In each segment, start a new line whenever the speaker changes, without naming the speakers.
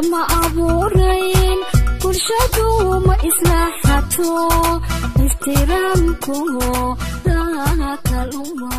lama abuurayn bulshadu ma islaaxato ixtiraamku kaluma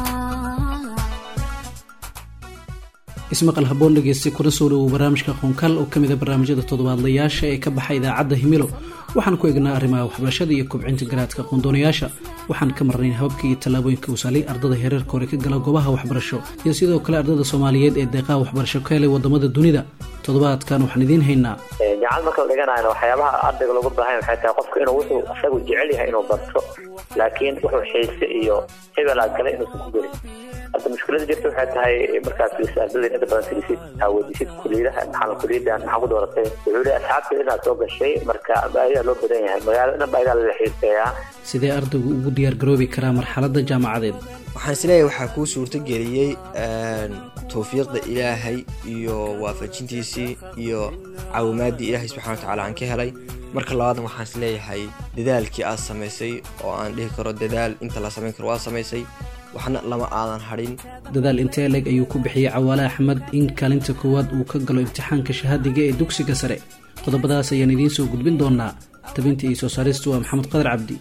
ismaqal haboon dhegeysta kuna soo dhowow barnaamijka qoonkaal oo kamid a barnaamijyada toddobaadlayaasha ee ka baxa idaacadda himilo waxaan ku eegnaa arrimaha waxbarashada iyo kobcinta garaadka qoondoonayaasha waxaan ka marnayn hababka iyo tallaabooyinka uu saalay ardada hereerka hore ka gala goobaha waxbarasho iyo sidoo kale ardada soomaaliyeed ee deeqaha waxbarasho ka helay wadamada dunida toddobaadkan waxaan idiin haynaa
jaacad marka la dhiganayna waxyaabaha ardayga loogu baahan waxay tahay qofka inuu wuxuu isagu jecel yahay inuu barto laakiin wuxuu xiise iyo hebelaa galay inuusan ku gelin hadda mushkilada jirta waxay tahay markaas ardada inta badan tirisid aaweydisid kuliyadaha maxaa kuliyadan maxaa ku dooratay wuxuu leeyahay asxaabta inaad soo gashay marka baahidaa loo badan yahay magaalada dhan baahidaa lala xiiseeyaa
sidee ardaygu ugu diyaar garoobi karaa marxaladda jaamacadeed
waxaan isleeyahay waxaa kuu suurtageliyey towfiiqda ilaahay iyo waafajintiisii iyo caawimaadii ilaahay subxana watacaala aan ka helay marka labaadan waxaan isleeyahay dadaalkii aad samaysay oo aan dhihi karo dadaal inta la samayn karo waa samaysay waxna lama aadan hadhin
dadaal intee leeg ayuu ku bixiyey cawaale axmed in kaalinta koowaad uu ka galo imtixaanka shahaadiga ee dugsiga sare qodobadaas ayaan idiin soo gudbin doonaa tabinta iyo soo saaristu waa maxamed qadar cabdi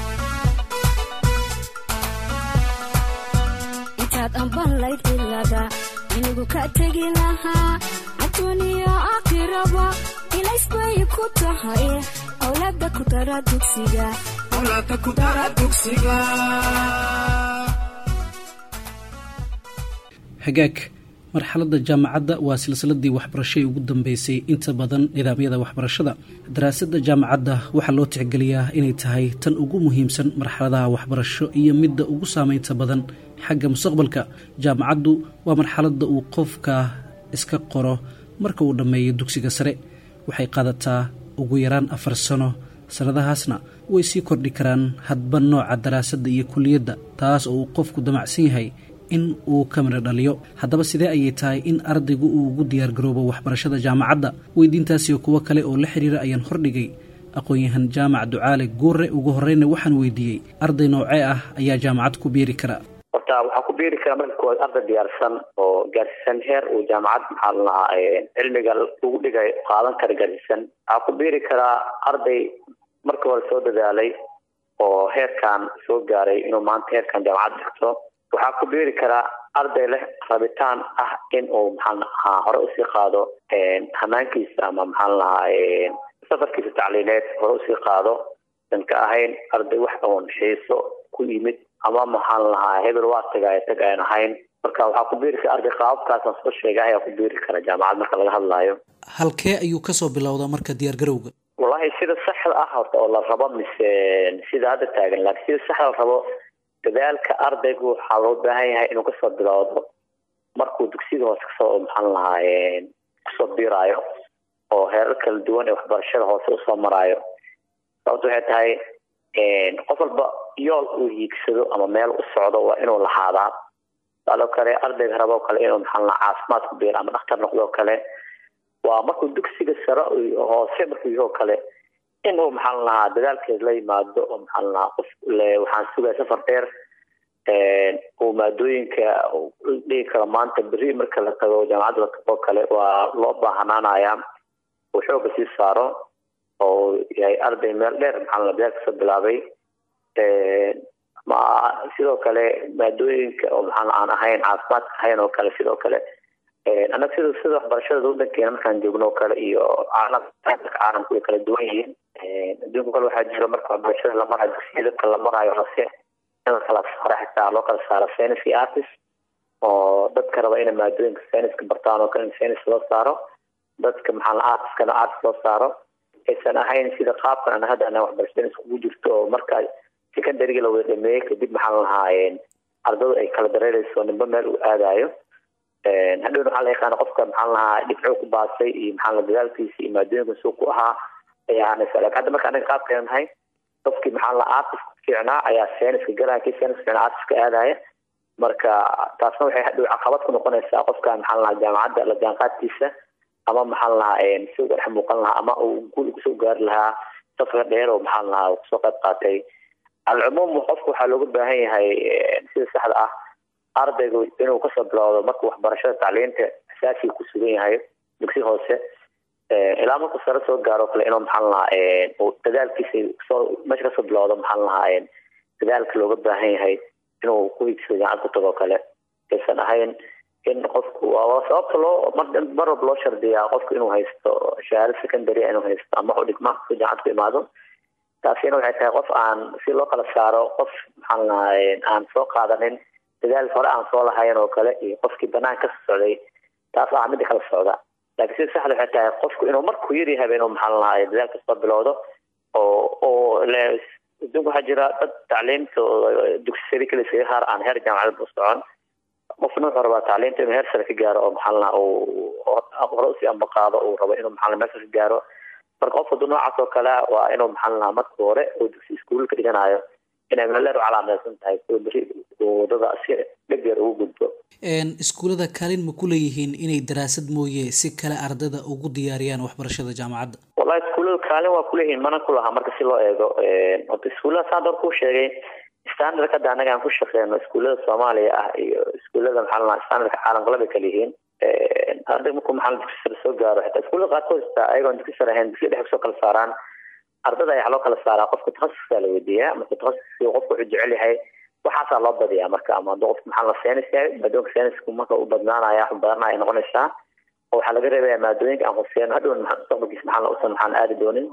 intaad ambanlayd cilada inigu ka tegi lahaa adduuniya aakhiraba ilaysbay ku tahay owlaada ku dara dugsiga
hagaag marxaladda jaamacadda waa silsiladii waxbarashay ugu dambeysay inta badan nidaamyada waxbarashada daraasadda jaamacadda waxaa loo tixgeliyaa inay tahay tan ugu muhiimsan marxaladaha waxbarasho iyo midda ugu saameynta badan xagga mustaqbalka jaamacaddu waa marxaladda uu qofka iska qoro marka uu dhammeeyo dugsiga sare waxay qaadataa ugu yaraan afar sano sannadahaasna way sii kordhi karaan hadba nooca daraasadda iyo kuliyadda taas oo uu qofku damacsan yahay in uu ka midho dhaliyo haddaba sidee ayay tahay in ardaygu uu ugu diyaargaroobo waxbarashada jaamacadda weydiintaasiyo kuwo kale oo la xiriira ayaan hordhigay aqoon-yahan jaamac ducaale guure ugu horreyna waxaan weydiiyey arday noocee ah ayaa jaamacad ku biiri kara
horta waxaa ku biiri kara marka koowaad arday diyaarsan oo gaarsiisan heer uu jaamacad maxaa la lahaa cilmiga lagu dhigay qaadan kara gaarsiisan waxaa ku biiri karaa arday marka hore soo dadaalay oo heerkan soo gaaray inuu maanta heerkan jaamacad dhigto waxaa ku biiri karaa arday leh rabitaan ah in uu maxaa lahaa hore usii qaado hanaankiisa ama maxaa lahaa safarkiisa tacliineed hore usii qaado dan ka ahayn arday wax oon xiiso ku yimid ama maxaan lahaa hebel waa tagaaya tag aan ahayn marka waxaa ku biiri kara arday qaababkaasaan soo sheegay ayaa ku biiri kara jaamacad marka laga hadlaayo
halkee ayuu kasoo bilowdaa marka diyaargarowga
wallahi sida saxda ah horta oo la rabo mise sida hadda taagan laakiin sida saxda la rabo dadaalka ardaygu waxaa loo baahan yahay inuu kasoo bilowdo markuu dugsiga hoose kasoo maxaan lahaa kusoo biiraayo oo heerar kala duwan ee waxbarashada hoose usoo maraayo sababto waxay tahay qof walba yool uu hiigsado ama meel u socdo waa inuu lahaadaa sidoo kale ardayga rabo kale inuu maxaa lahaa caafimaad ku biiro ama dhakhtar noqdo kale waa markuu dugsiga sare hoose markuu yahoo kale inuu maxaan lahaa dadaalkeed la yimaado oo maxaan lahaa qof waxaan sugaya safar dheer uu maadooyinka dhigi karo maanta beri marka la tago jaamacadda la tago kale waa loo baahanaanaya uu xooga sii saaro oo yahay arday meel dheer maxaa la dadaal kasoo bilaabay ma sidoo kale maadooyinka oo maxaa aan ahayn caafimaadka ahayn oo kale sidoo kale annaga sida sida waxbarashada wadankeena markaan joogno oo kale iyo caalamka caalamku way kala duwan yihiin adduunka kale waxaa jiro marka waxbarashada la marayo dugsiya dadka la marayo hose in la kala saaro xitaa loo kala saaro science iyo artist oo dadka raba inay maadooyinka scienceska bartaan oo kale in science loo saaro dadka maxaa la artiskana artist loo saaro aysan ahayn sida qaabkan ana hadda ana waxbarashada iskugu jirto oo marka secondaryga la wada dhameeyey kadib maxaa la lahaayeen ardadu ay kala dareereyso nimba meel uu aadayo hadhowna waxaa la yaqaana qofka maxaa lahaa dhibco ku baasay iyo maxaa la dadaalkiisa iyo maadooyinka suu ku ahaa ayaa aanaysa lakin hadda marka anaga qaabkeena nahay qofkii maxaa la artist fiicnaa ayaa scienceska galaya kii science fiicnaa artistka aadaya marka taasna waxay hadhow caqabad ku noqonaysaa qofka maxaa lahaa jaamacadda la jaanqaadkiisa ama maxaa lahaa si uga dhex muuqan lahaa ama uu guul kusoo gaari lahaa safar dheer oo maxaa lahaa kusoo qayb qaatay alcumuum qofka waxaa looga baahan yahay sida saxda ah ardaygu inuu kasoo bilowdo markuu waxbarashada tacliinta asaasiga ku sugan yahay dugsi hoose ilaa markuu sare soo gaaro kale inuu maxaan lahaa dadaalkiisa soo meesha kasoo bilowdo maxaan lahaa dadaalka looga baahan yahay inuu ku higsado jaamacad ku tago kale aysan ahayn in qofku sababta loo mar walba loo shardiyaa qofku inuu haysto shahaado secondary inuu haysto ama u dhigma si jaamacad ku imaado taasina waxay tahay qof aan si loo kala saaro qof maxaan lahaa aan soo qaadanin dadaal hore aan soo lahayn oo kale iyo qofkii banaan ka socday taas ah midda kala socda laakiin sida saxda waxay tahay qofku inuu markuu yar yahay inuu maxaan lahaa dadaalka soo bilowdo oo oo adduunka waxaa jira dad tacliimta dugsi sare kale iskaga haar aan heer jaamacadda u socon qofna wuxuu rabaa tacliimta inuu heer sare ka gaaro oo maxaa lahaa uu hore usii ambaqaado uu rabo inuu maxaa meesha ka gaaro marka qof wadu noocaas oo kale waa inuu maxaa lahaa marka hore oo dugsi iskuulka dhiganayo inay meeleer u calaamaysan tahay soo beri wadada si dhegeer ugu gudbo
iskuullada kaalin ma ku leeyihiin inay daraasad mooye si kale ardada ugu diyaariyaan waxbarashada jaamacadda
wallahi iskuullada kaalin waa kuleeyihiin mana ku lahaa marka si loo eego horta iskuullada saan door kuu sheegay standardka hadda annaga aan ku shaqeyno iskuullada soomaaliya ah iyo iskuullada maxaa lahaa standardka caalamka labay kala yihiin arday markuu maxaa dugsi sare soo gaaro xitaa iskuullada qaarkood xitaa ayagoon dugsi sare ahayn dugsi dhexe kusoo kala saaraan ardada ayaa loo kala saaraa qofka takhasuska la weydiiyaa marka takhasuski qofka wuxuu jecel yahay waxaasaa loo badiyaa marka ama hadduu qofka maxaa la seenis yahay maadooyinka seenisku marka u badnaanaya wax badanaya noqonaysaa oo waxaa laga reebaya maadooyinka aan khuseen hadhown mustaqbalkiisa maxaa la usan maxaan aadi doonin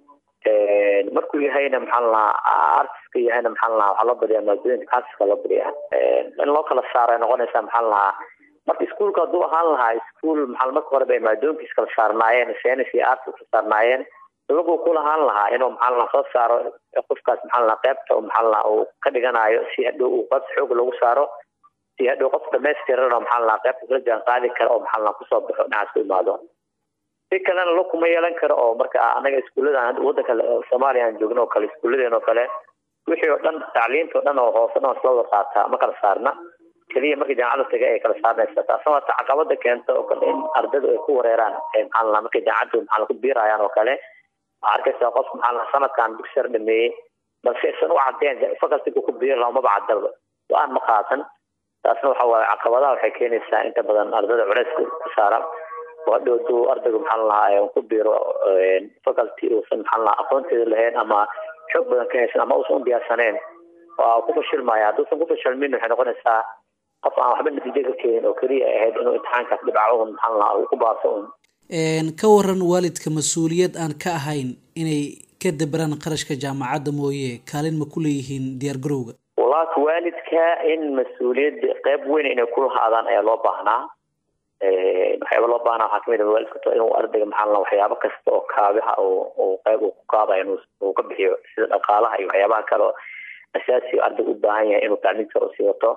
markuu yahayna maxaa lahaa artiska yahayna maxaa lahaa waxaa loo badiyaa maadooyinka artiska loo badiyaa in loo kala saaro ay noqonaysaa maxaa lahaa marka iskuulka hadduu ahaan lahaa iskuul maxaa marka horeba ay maadooyinkiis kala saarnaayeen seenis iyo artis kala saarnaayeen lagu ku lahaan lahaa inuu maxaa lahaa soo saaro qofkaas maxaa lahaa qaybta oo maxaa lahaa uu ka dhiganayo si hadhow uu qaybta xoog lagu saaro si hadhow qof dhamaystiran maxaa lahaa qaybta kala jaan qaadi kara oo maxaa lahaa kusoo baxo dhinacaas ku imaado si kalena lo kuma yeelan karo oo marka anaga iskuullada wadanka soomaaliya aan joogno oo kale iskuulladeen oo kale wixii oo dhan tacliinta oo dhan oo hoose dhan isla wada qaataa ma kala saarna keliya markii jaamacadda taga ay kala saarnaysa taasna waa caqabada keenta oo kale in ardaydu ay ku wareeraan maxaa lahaa markay jaamacaddu maxaa ku biirayaan oo kale waxaa arkaysaa qof maxaa lahaa sanadkan dugsi sare dhameeyey balse isan u cadeen fakaltiga ku biiri laha umaba cadaba go-aan ma qaatan taasna waxa waaye caqabadaha waxay keenaysaa inta badan ardayda culeyska ku saara oo hadhow duu ardaygu maxaa lahaa ku biiro faculty uusan maxaa lahaa aqoonteeda lahayn ama xoog badan ka haysan ama uusan u diyaarsaneen waa ku fashilmaya hadduusan ku fashilmin waxay noqonaysaa qof aan waxba natiijo ka keenin oo keliya ahayd inuu imtixaankaas dhibco un maxaa lahaa uu ku baaso un
ka waran waalidka mas-uuliyad aan ka ahayn inay ka dabaraan qarashka jaamacadda mooye kaalin ma ku leeyihiin diyaar garowga
wallahi waalidka in mas-uuliyadda qeyb weyn inay ku lahaadaan ayaa loo baahnaa waxyaaba loo baahnaa waxaa kamid ah waalidka inuu ardayga maxaa la waxyaabo kasta oo kaabiha oo qeyb uu ku kaabaya inuu ka bixiyo sida dhaqaalaha iyo waxyaabaha kale oo asaasi ardayga u baahan yahay inuu tacliinta usii wato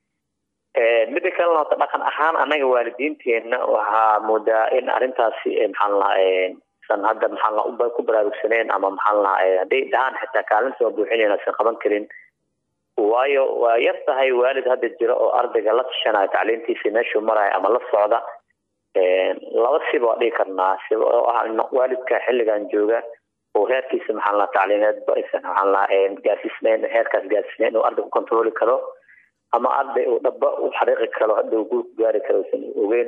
midda kalena horta dhaqan ahaan anaga waalidiinteena waxaa moodaa in arrintaasi maxaan lahaa san hadda maxaan laha ku baraarugsaneen ama maxaan lahaa hadday dhahaan xitaa kaalinta waa buuxinayn aysan qaban karin waayo waa yar tahay waalid hadda jira oo ardayga la tashanayo tacliintiisa meeshuu marayo ama la socda laba siba waa dhigi karnaa siba oo ah waalidka xilligan jooga oo heerkiisa maxaan lahaa tacliineedba aysan maxaan lahaa gaarsiisnayn heerkaas gaarsiisnayn inuu arday ku controli karo ama arday uu dhaba u xariiqi karo hadda uu guul ku gaari karo usan ogeyn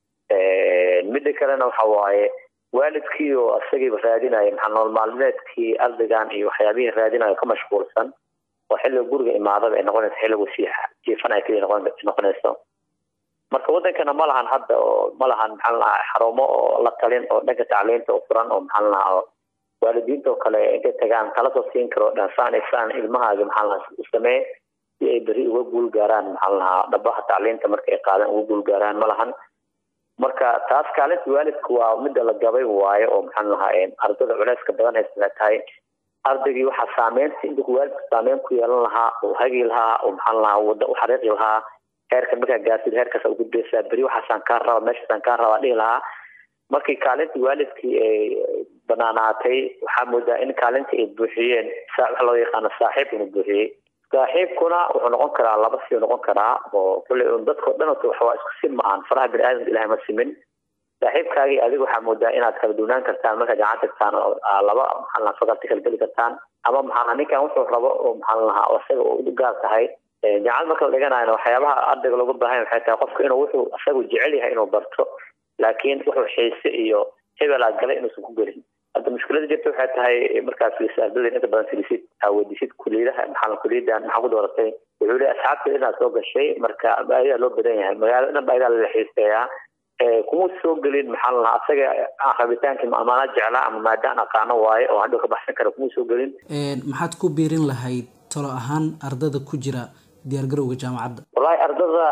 midda kalena waxa waaye waalidkii oo isagiiba raadinaya maxaa nool maalmeedkii ardaygan iyo waxyaabihii raadinayo ka mashquulsan oo xilliga guriga imaadaba ay noqonayso xilligu sii jiifanaya keliya noqonayso marka wadankana ma lahan hadda oo ma lahan maxaa lahaa xarumo oo la talin oo dhanka tacliinta u furan oo maxaa lahaa waalidiinta oo kale intay tagaan kala soo siin karo dhansaan isaan ilmahaaga maxaa lahaa u samee si ay beri uga guul gaaraan maxaa lahaa dhabaha tacliinta marka ay qaadaan uga guul gaaraan ma lahan marka taas kaalinta waalidka waa midda la gabay waayo oo maxaan lahaa ardada culeyska badan haysa waxay tahay ardaygii waxaa saameynta inta waalidka saameyn ku yeelan lahaa oo hagi lahaa oo maxaan lahaa wada u xariiqi lahaa heerka markaa gaartid heerkaas u gudbaysaa beri waxaasaan kaa raba meeshaasaan kaa rabaa dhihi lahaa markii kaalinta waalidkii ay banaanaatay waxaa moodaa in kaalinta ay buuxiyeen waxa loo yaqaano saaxiib inuu buuxiyey saaxiibkuna wuxuu noqon karaa laba si noqon karaa oo kulley un dadkao dhan waxawaa isku sim ma ahan faraha bini aadamka ilahay ma simin saaxiibkaagii adiga waxaa moodaa inaad kala duwnaan kartaan markaa jaamacad tagtaan oo laba maxaa lahaa fakalti kala geli kartaan ama maxaa ninkan wuxuu rabo oo maxaa lahaa oo isaga u gaar tahay jaamacad marka la dhiganayna waxyaabaha ardayga looga baahan waxay tahay qofka inuu wuxuu isagu jecel yahay inuu barto laakiin wuxuu xiise iyo hebel aad galay inuusan ku gelin hadda mushkilada jirta waxay tahay markaa fiirsa ardada inta badan filisid aawadisid kuliyadaha maxaa kuliyadan maxaa ku dooratay wuxuu leeyahay asxaabta inaad soo gashay marka baahidaa loo badan yahay magaalada dhan baahidaa la xiiseeyaa kuma soo gelin maxaa lahaa asaga rabitaanki amaana jeclaa ama maadaan aqaano waaye oo hadhow ka baxsan kara kuma soo gelin
maxaad ku biirin lahayd talo ahaan ardada ku jira diyaargarowga jaamacadda
wallahi ardada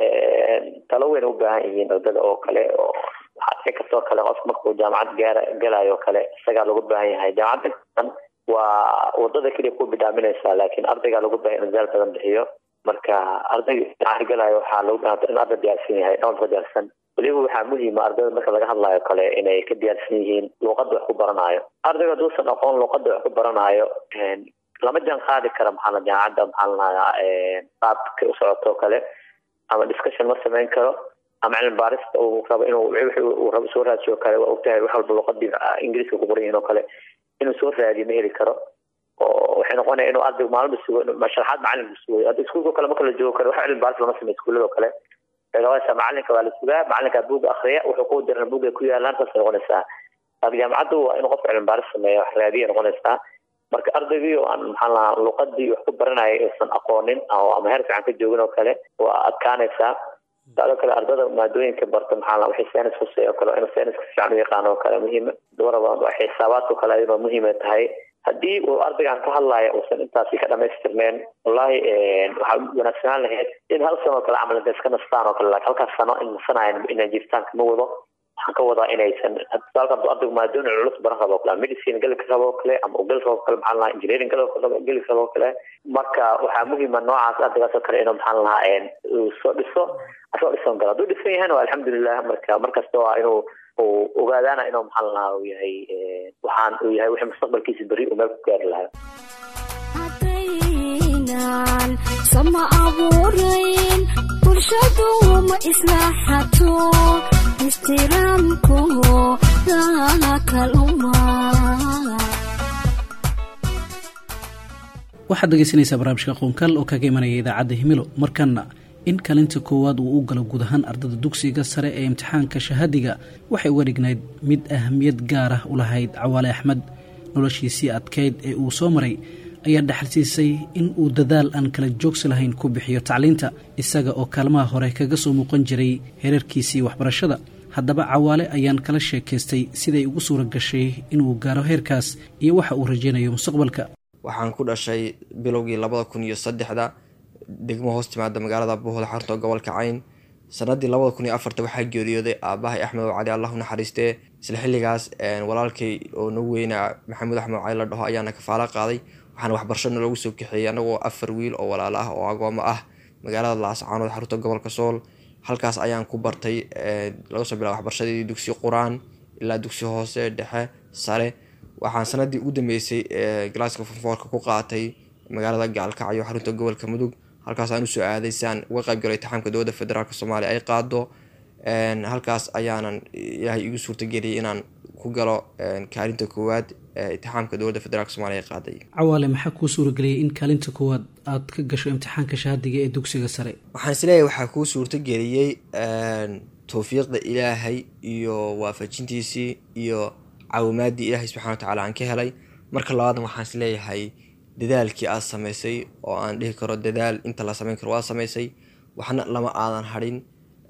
talo weyn u baahan yihiin ardada oo kale oo inkastoo kale qof markuu jaamacad gaara galayo o kale isagaa lagu baahan yahay jaamacadda waa wadada keliya ku bidhaaminaysaa laakiin ardaygaa lagu baahan in zaal badan bixiyo marka ardayga jaamacad galayo waxaa lagu baahan in arday diyaarsan yahay dhowlka diyaarsan weliba waxaa muhiima ardayda marka laga hadlayo kale inay ka diyaarsan yihiin luuqadda wax ku baranaayo ardayga haduusan aqoon luuqadda wax ku baranaayo lama jaan qaadi kara maxaa jaamacadda maxaa lanayaa qaabka u socoto kale ama discussion ma samayn karo ama cilmi baarista uu rabo inuu uu rabo soo raadiyo kale waa ogtahay wax walba luuqadii ingiriiska ku qoran yihiin oo kale inuu soo raadiyo ma heli karo oo waxay noqonaya inuu ardaygu maalmo sugo sharaxaad macalinku sugayo hadda iskuulka kale marka la joogo kale wax cilmi baaris lama sameyo iskuullada kale noqonaysaa macalinka waa la sugaa macalinka buuga akriya wuxuu ku diran buuga ku yaalaan saasay noqonaysaa laakiin jaamacaddu waa inuu qofka cilmi baaris sameeyo wax raadiya noqonaysaa marka ardaygii oo aan maxaa lahaa luuqadii wax ku baranaya aysan aqoonin ama heer fiican ka joogin oo kale waa adkaanaysaa sidoo kale ardada maadooyinka barta maxaa lahaa waxay saynis husey oo kale inuu sayniska si fiican u yaqaano oo kale muhiim waraba xisaabaadka kale ayadoo muhiima tahay haddii uu ardaygan ka hadlaya uusan intaasi ka dhamaystirneen wallahi waxaa wanaagsanaan lahayd in hal sano oo kale camal intay iska nastaan oo kale laakiin halkaas sano in nasanayan inay jiritaanka ma wado waxaan ka wadaa inaysan tusaalka hadduu ardaygu maadooyin culus baran rabo o kale medicine geli rabo o kale ama uu geli rabo kale maxaa lahaa engineering geli rabo o kale marka waxaa muhiima noocaas ardaygaas oo kale inuu maxaa lahaa uu soo dhiso asoo dhisan galo hadduu dhisan yahayna waa alxamdulilah marka markasta waa inuu uu ogaadaana inuu maxaa lahaa uu yahay waxaan uu yahay wixii mustaqbalkiisa berri uu meel ku gaari lahaa
haddaynan sama abuurayn bulshadu ma islaaxato istiraamku dakaluma
waxaad dhegeysanaysaa barnaamijka qoonkaal oo kaga imanaya idaacadda himilo markana in kaalinta koowaad uu u galo guud ahaan ardada dugsiga sare ee imtixaanka shahaadiga waxay uga dhignayd mid ahamiyad gaar ah u lahayd cawaale axmed noloshiisii adkeyd ee uu soo maray ayaa dhaxalsiisay in uu dadaal aan kala joogsi lahayn ku bixiyo tacliinta isaga oo kaalmaha hore kaga soo muuqan jiray heerarkiisii waxbarashada haddaba cawaale ayaan kala sheekaystay siday ugu suura gashay inuu gaaro heerkaas iyo waxa uu rajaynayo mustaqbalka
waxaan ku dhashay bilowgii labada kun iyo saddexda degmo hoos timaada magaalada buuhda xarto gobolka cayn sanadii labada kun iyo afarta waxaa geeriyooday aabahay axmed oo cali allah u naxariistee isla xilligaas walaalkay oo nagu weynaa maxamuud axmed cali la dhaho ayaana kafaalo qaaday waxaana waxbarasho naloogu soo kaxeeyey anagoo afar wiil oo walaalo ah oo agoomo ah magaalada laascaanood xarunta gobolka sool halkaas ayaan ku bartay laga soo bilaa waxbarashadii dugsi qur-aan ilaa dugsi hoose dhexe sare waxaan sanadii ugu dambeysay galaaska fonfoorka ku qaatay magaalada gaalkacyo xarunta gobolka mudug halkaas aan usoo aaday si aan uga qayb galo itixaamka dowladda federaalk soomaaliya ay qaado halkaas ayaanan ilaahay igu suurtageliyay inaan ku galo kaalinta koowaad itixaamka dowladda federaalk somaaliya ay qaaday
cawaale maxaa kuu suurageliyay in kaalinta koowaad aad ka gasho imtixaanka shahaadiga ee dugsiga sare
waxaan isleeyahay waxaa kuu suurtageliyey towfiiqda ilaahay iyo waafajintiisii iyo caawimaadii ilaahay subxana wa tacala aan ka helay marka labaadan waxaan isleeyahay dadaalkii aad samaysay oo aan dhihi karo dadaal inta la samayn karo waa samaysay waxna lama aadan hadhin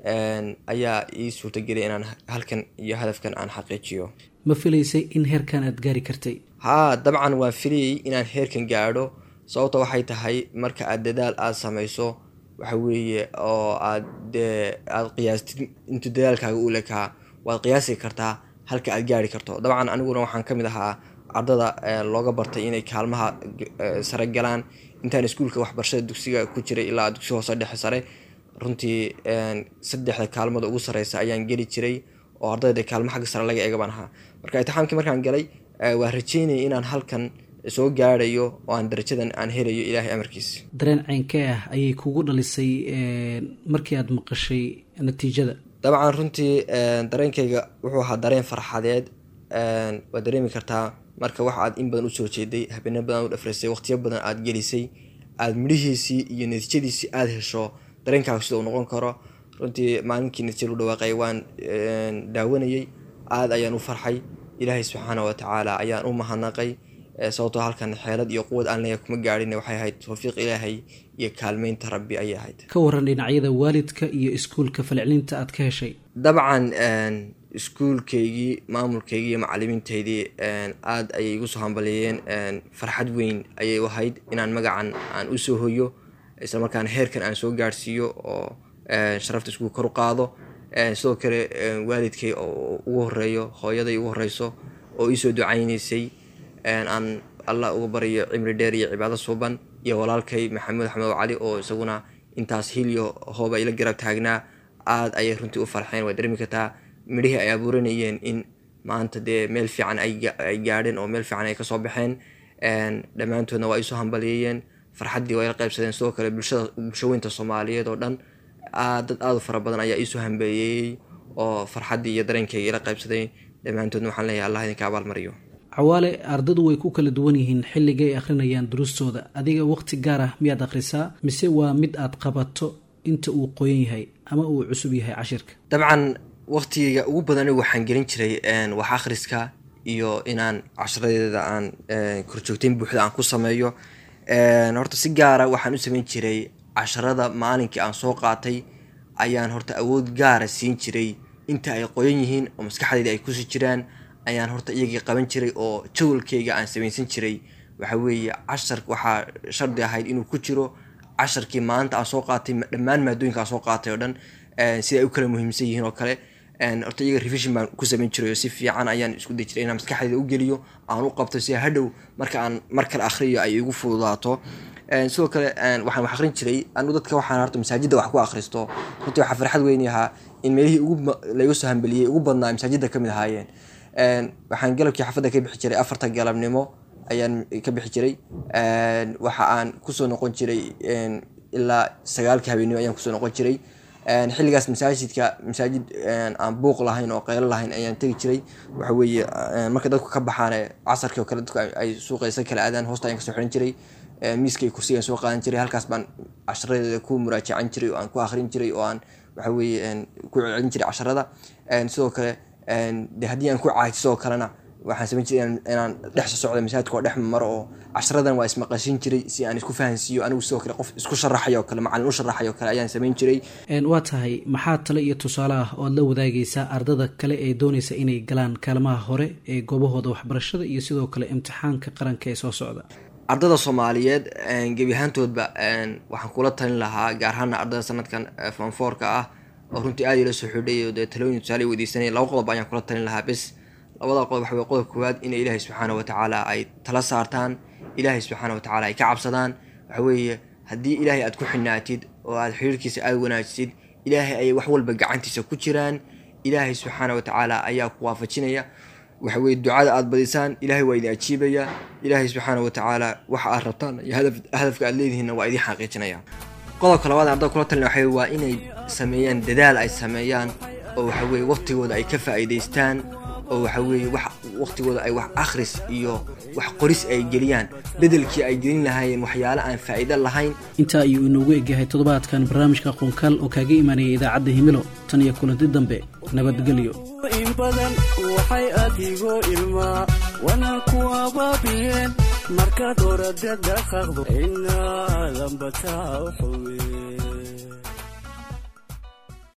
ayaa ii suurtageliyay inaan halkan iyo hadafkan aan xaqiijiyo
ma filaysay in heerkan aad gaari kartay
haa dabcan waan filayay inaan heerkan gaadho sababta waxay tahay marka aad dadaal aada samayso waxa weeye oo aad dee aada qiyaastid intuu dadaalkaaga u lekaa waad qiyaasi kartaa halka aad gaari karto dabcan aniguna waxaan ka mid ahaa ardada looga bartay inay kaalmaha sare galaan intaan iskuulka waxbarashada dugsiga ku jiray ilaa dugsi hoose dhexe sare runtii saddexda kaalmada ugu sareysa ayaan geli jiray oo ardayda kaalmo xagga sare laga eega baan ahaa marka itixaamkii markaan galay waa rajeynaya inaan halkan soo gaarayo oo aan darajadan aan helayo ilaahay amarkiisa
dareen ceynkee ah ayay kugu dhalisay markii aada maqashay natiijada
dabcan runtii dareenkayga wuxuu ahaa dareen farxadeed waad dareemi kartaa marka wax aad in badan usoo jeeday habeeno badan u dhafraysay waqtiyo badan aada gelisay aada midhihiisii iyo natiijadiisii aada hesho dareenkaaga sida uu noqon karo runtii maalinkii natiija lu dhawaaqay waan daawanayey aada ayaan u farxay ilaahay subxaana wa tacaala ayaan u mahadnaqay sababtoo halkan xeelad iyo quwad aan leeyahay kuma gaadhin waxay ahayd towfiiq ilaahay iyo kaalmeynta rabbi ayay ahayd
ka waran dhinacyada waalidka iyo iskuulka falcelinta aad ka heshay
dabcan iskuulkaygii maamulkaygii iyo macalimiintaydii aada ayay igu soo hambaliyeeyeen farxad weyn ayay u ahayd inaan magacan aan usoo hoyo islamarkaana heerkan aan soo gaadhsiiyo oo sharafta iskuul kor u qaado sidoo kale waalidkay oo ugu horeeyo hooyaday ugu horeyso oo iisoo ducaynaysay aan allah uga baryo cimri dheer iyo cibaado suuban iyo walaalkay maxamuud axmed cali oo isaguna intaas hiliyo hooba ila garab taagnaa aada ayay runtii u farxeen waa dareemi kartaa midhihii ay abuuranayeen in maanta dee meel fiican ay gaadheen oo meel fiican ay kasoo baxeen dhammaantoodna waa isoo hambaliyeeyeen farxaddii waa ila qaybsadeen sidoo kale bulshada bulshaweynta soomaaliyeed oo dhan dad aada u fara badan ayaa iisoo hambaliyeeyey oo farxaddii iyo dareenkayga ila qaybsaday dhammaantoodna waxaan leeyahay allah idinka abaalmariyo
cawaale ardadu way ku kala duwan yihiin xilliga ay akhrinayaan duruustooda adiga waqti gaar ah miyaad akhrisaa mise waa mid aad qabato inta uu qoyan yahay ama uu cusub yahay cashirka
dabcan waqtigayga ugu badan waxaan gelin jiray wax akhriska iyo inaan casharadeeda aan korjoogteyn buuxda aan ku sameeyo horta si gaara waxaan u sameyn jiray casharada maalinkii aan soo qaatay ayaan horta awood gaara siin jiray inta ay qoyan yihiin oo maskaxdayda ay kusi jiraan ayaan horta iyagii qaban jiray oo jawalkayga aan samaysan jiray waxa weeye cashar waxaa shardi ahayd inuu ku jiro casharkii maanta aan soo qaatay dhammaan maadooyinka aan soo qaatay oo dhan sida ay u kala muhiimsan yihiin oo kale horta iyaga revision baan ku samayn jiray oo si fiican ayaan isku day jiray inaan maskaxdayda u geliyo aan u qabto si hadhow marka aan mar kale akhriyo ay igu fududaato sidoo kale waxaan wax akhrin jiray anigu dadka waxaan horta masaajidda wax ku akhristo runtii waxaa farxad weyni ahaa in meelihii ugu laygu soo hambeliyey ugu badnaa masaajidda kamid ahaayeen waxaan galabkii xafadda ka bixi jiray afarta galabnimo ayaan ka bixi jiray waxa aan kusoo noqon jiray ilaa sagaalka habeenimo ayaan kusoo noqon jiray xilligaas masaajidka masaajid aan buuq lahayn oo qeylo lahayn ayaan tegi jiray waxa weeye marka dadku ka baxaan casarkii oo kale dadku ay suuqaysa kala aadaan hoosta ayaan kasoo xiran jiray miiskay kursigaan soo qaadan jiray halkaas baan casharadeeda ku muraajacan jiray oo aan ku akhrin jiray oo aan waxa weeye ku celcelin jiray casharada sidoo kale de haddii aan ku caajiso oo kalena waxaan samayn jiray inaan dhex soo socda masaajidka oo dhex maro oo casharadan waa ismaqashin jiray si aan isku fahansiiyo anigu sidoo kale qof isku sharaxayo kale macalin u sharaxayo kale ayaan samayn jiray
waa tahay maxaa tale iyo tusaale ah ood la wadaagaysaa ardada kale ee doonaysa inay galaan kaalmaha hore ee goobahooda waxbarashada iyo sidoo kale imtixaanka qaranka ee soo socda
ardada soomaaliyeed gebi ahaantoodba waxaan kula talin lahaa gaar ahaana ardada sanadkan fonfoorka ah oo runtii aada ila soo xidhay oo dee talooyin tusaale weydiisanaya laba qodob ayaan kula talin lahaa bes labada qodob waxa weye qodob koowaad inay ilaahay subxaana wa tacaala ay tala saartaan ilaahay subxaana wa tacaala ay ka cabsadaan waxa weeye haddii ilaahay aad ku xinaatid oo aad xiriirkiisa aada wanaajisid ilaahay ayay wax walba gacantiisa ku jiraan ilaahay subxaana wa tacaala ayaa ku waafajinaya waxa weye ducada aada badisaan ilaahay waa idin ajiibaya ilaahay subxaana wa tacaala waxa aad rabtaan iyo hadafka aad leedihiinna waa idin xaqiijinaya qodobka labaad ardada kula talin waxa waa inay sameeyaan dadaal ay sameeyaan oo waxa weye waqtigooda ay ka faa'iidaystaan oo waxa weeye wax waqtigooda ay wax akhris iyo wax qoris ay geliyaan bedelkii ay gelin lahaayeen waxyaale aan faa'iido lahayn
intaa ayuu inoogu egyahay toddobaadkan barnaamijka qoonkaal oo kaaga imaanayay idaacadda himilo tan iyo kulanti dambe nabadgelyo
in badan waxay adigoo ilmaa wana ku abaabiyeen markaad orada dhaqaaqdo inaadan bataa u xuween